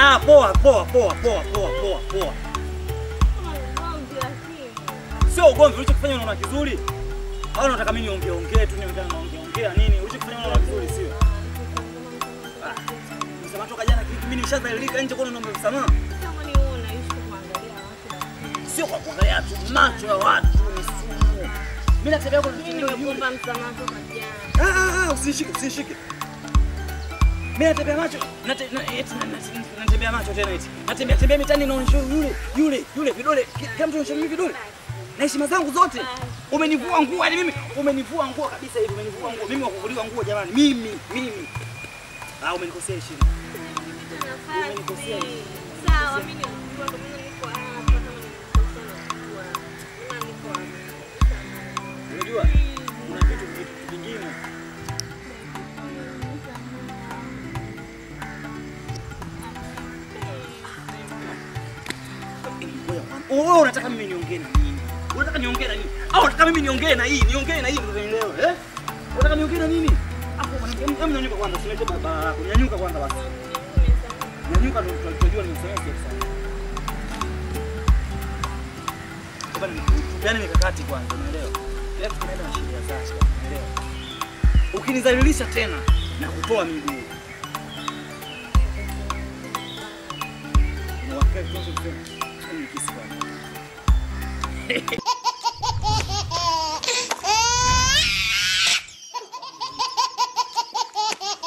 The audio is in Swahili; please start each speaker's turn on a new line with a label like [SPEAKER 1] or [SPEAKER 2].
[SPEAKER 1] Ah, poa poa poa poa poa poa poa. Sio ugomvi, ulichokifanya unaona kizuri? Au unataka mimi niongee ongee tu niongee naongea ongea nini? Ulichokifanya unaona kizuri sio? Ah. Msamaha toka jana kiki mimi nimeshadhalilika nje kwa naomba msamaha. Sio kwa kuangalia tu macho ya watu ni sumu. Mimi natembea kwa Ah ah ah, usishike usishike. Mimi natembea macho, nate- na- eti na- na- natembea macho tena eti. Natembea tembea mitani naonyesha yule yule yule vidole, ki- kila mtu anaonyesha mimi vidole. Na heshima zangu zote. Umenivua nguo yani mimi, umenivua nguo kabisa hivi, umenivua nguo. Mimi wakuvuliwa nguo jamani, mimi mimi. Ah, umenikosea heshima.
[SPEAKER 2] Sawa, mimi nimejua ndio maana niko hapa kama nimekosea najua. Maana niko hapa.
[SPEAKER 1] Unajua? Kuna vitu vitu vingine. Ngoja kwanza. Wewe unataka mimi niongee na nini? Unataka niongee na nini? Au unataka mimi niongee na hii? Niongee na hii ndio nielewe, eh? Unataka niongee na nini? Hapo hebu nyanyuka kwanza, usilete barabara yako. Nyanyuka kwanza basi. Nyanyuka ndio tutajua nimesema kiasi sana. Bwana, tupeane mikakati kwanza, unaelewa? Kila kitu kinaenda na sheria zake, unaelewa? Ukinizalilisha tena na kutoa miguu. Unawakati kwanza kusema, "Ni kisi bwana."